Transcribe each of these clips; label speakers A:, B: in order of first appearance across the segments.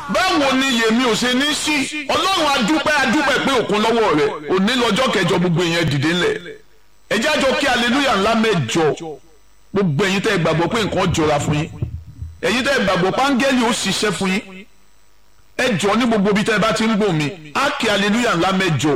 A: báwo ni yèmí ò ṣe ní sí ọlọ́run adúpẹ́ adúpẹ́ pé òkun lọ́wọ́ rẹ̀ òní lọ́jọ́ kẹjọ gbogbo èèyàn dìde ńlẹ̀ ẹjẹ́ àjọ kí aleluya ńlá mẹ́jọ gbogbo ẹ̀yin tẹ́ ẹ gbàgbọ́ pé nǹkan jọra fún yín ẹ̀yin tẹ́ ẹ gbàgbọ́ páńgẹ́lì ó ṣiṣẹ́ fún yín ẹ jọ ní gbogbo ibi tẹ́ ẹ bá ti ń gbọ́ mi á kí aleluya ńlá mẹ́jọ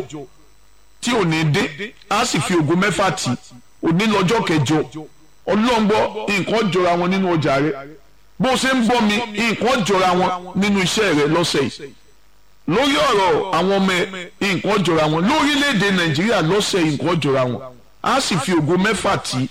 A: tí ò ní dé á sì fi ògo mẹ́fà tì òní lọ́jọ́ kẹjọ ọlọ́ngbọ́ nǹkan jọra wọn nínú ọjà rẹ bó ṣe ń gbọ́ mi nǹkan jọra wọn nínú iṣẹ́ rẹ lọ́sẹ̀ yìí lórí ọ̀rọ̀ àwọn ọmọ ẹ nǹkan jọra wọn lórílẹ̀‐èdè nàìjíríà lọ́sẹ̀ yìí nǹkan jọra wọn á sì fi ògo mẹ́fà tì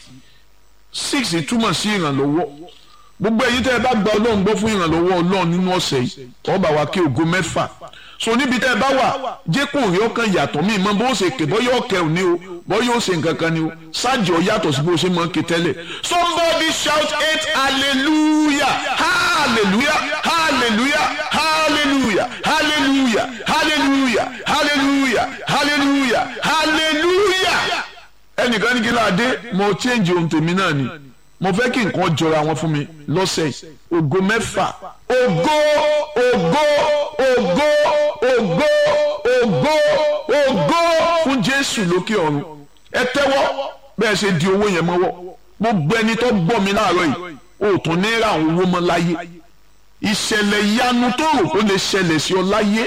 A: six túmọ̀ sí ìrànlọ́wọ́ gbogbo ẹ̀yin tẹ́ ẹ bá gba ọlọ́run gbọ́ fún ìrànlọ́wọ́ ọlọ́run nínú ọ̀sẹ̀ yìí ọba wa kí ògo mẹ́fà so níbi tẹ́ ẹ bá wà jẹ́ kó rí ọkàn yàtọ̀ mí mọ́ bó ṣe ké bọ́ yóò kẹ́ ò ní o bọ́ yóò ṣe nǹkan kan ni o ṣáàjì ọ yàtọ̀ sí bó ṣe mọ́ ké tẹ́lẹ̀ somebody shout eight hallelujah hallelujah hallelujah hallelujah hallelujah hallelujah hallelujah hallelujah hallelujah ẹnìkan ní kí ló adé mo change ohun tèmi náà ni mo fẹ́ kí nǹkan jọra wọn fún mi lọ́sẹ̀ yìí ògo mẹ́fà ògo ògo ògo ògo ògo ògo fún jésù lókè ọ̀run ẹ tẹ́wọ́ bẹ́ẹ̀ ṣe di owó yẹn mọ́wọ́ gbogbo ẹni tó gbọ́ mi láàárọ̀ yìí o tún ní ra àwọn owó mọ́ láyé ìṣẹ̀lẹ̀ ìyanu tó rò kó lè ṣẹlẹ̀ sí ọ láyé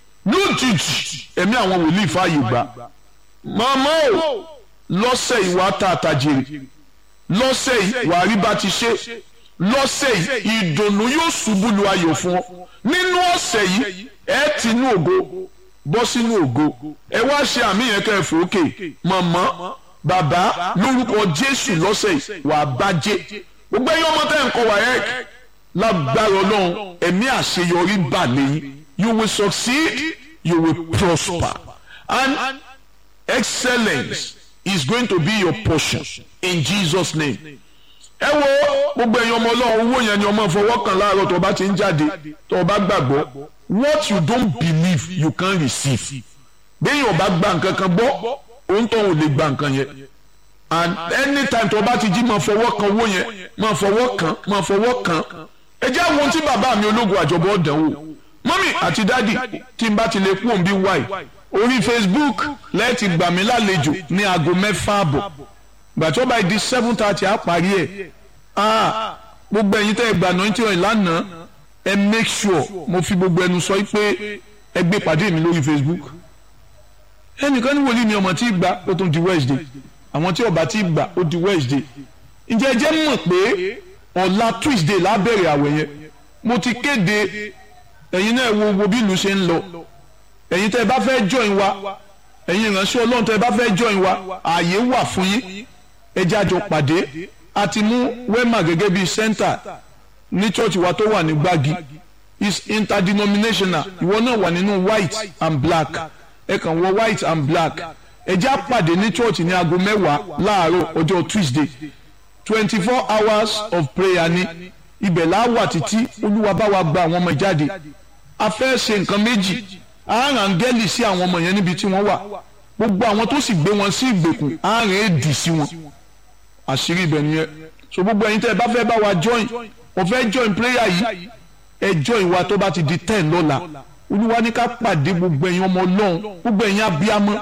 A: lójijì ẹ̀mí àwọn wòlíì fààyè gbà màmá o lọ́sẹ̀ ìwà tààtà jèrè lọ́sẹ̀ yìí wàá rí bá ti ṣe lọ́sẹ̀ yìí ìdùnnú yóò ṣubú lu ayọ̀ fún ọ nínú ọ̀sẹ̀ yìí ẹ ti inú ògo bọ́ sínú ògo ẹ wá ṣe àmì yẹn kẹ́ ẹ fòókè màmá bàbá lórúkọ jésù lọ́sẹ̀ yìí wàá bàjẹ́ gbogbo ẹ̀yin ọmọ tẹ́ ń kọ́ wáyẹ́k lágbára ọlọ́run ẹ̀mí àṣeyọrí bà lẹ́yìn you will succeed you will prosper and excellence is going to be your portion in Jesus name. ẹ wo gbogbo ẹ̀yin ọmọ ọlọ́run owó yẹn ni ọmọ fọwọ́ kan láàárọ̀ tó o bá ti ń jáde tó o bá gbàgbọ́ what you don't believe you can receive. béèyàn ò bá gba nǹkan kan gbọ́ òun tó ò lè gba nǹkan yẹn and anytime tó o bá ti jí máa fọwọ́ kan owó yẹn máa fọwọ́ kan máa fọwọ́ kan ẹ jẹ́ àwọn tí bàbá mi ológun àjọbọ̀ dánwò mọ́mì àti dádì tí n bá ti lè kú òun bí wáì orí facebook lẹ́ẹ̀tì gbà mí lálejò ní aago mẹ́fà àbọ̀ gbàtí ó bá di seven thirty á parí ẹ̀ ah gbogbo ẹ̀yin tẹ́ ẹ gbà náà tí wọ́n lánàá ẹ make sure mo fi gbogbo ẹnu sọ pé ẹ gbé pàdé mi lórí facebook ẹnìkan ní wòlíì mi ọmọ tí gbà ó tún di wednesday àwọn tí ọba tí gbà ó di wednesday ǹjẹ́ ẹ jẹ́ mọ̀ pé ọ̀la tuesday lábẹ̀rẹ̀ àwẹ̀ yẹn mo ti kéde ẹ̀yin náà wo wo bí ìlú ṣe ń lọ ẹ̀yin tẹ́ ẹ bá fẹ́ join wa ẹ̀yin ìránṣẹ́ ọlọ́run tẹ́ ẹ bá fẹ́ join wa ààyè wà fún yín ẹ jẹ́ àjọ pàdé a ti mú wema gẹ́gẹ́ bíi center ní church wa tó wà ní gbági is interdenominational ìwọ náà wà nínú white and black ẹ kàn wọ white and black ẹ jẹ́ àpàdé ní church ní aago mẹ́wàá láàárọ̀ ọjọ́ tuesday twenty four hours of prayer ni ibẹ̀ láwà títí olúwa bá wa gba àwọn ọmọ jáde a fẹ́ ṣe nǹkan méjì àárín áńgẹ́lì sí àwọn ọmọ yẹn níbi tí wọ́n wà gbogbo àwọn tó sì gbé wọn sí ìgbèkùn àárín èdì sí wọn àṣírí ibẹ̀ nìyẹn so gbogbo ẹ̀yin tẹ́ ẹ bá fẹ́ bá wa join mo fẹ́ join prayer yìí ẹ join wa tó bá ti di ten lọ́la olúwa ní ká pàdé gbogbo ẹ̀yin ọmọ ọlọ́run gbogbo ẹ̀yin abiyamọ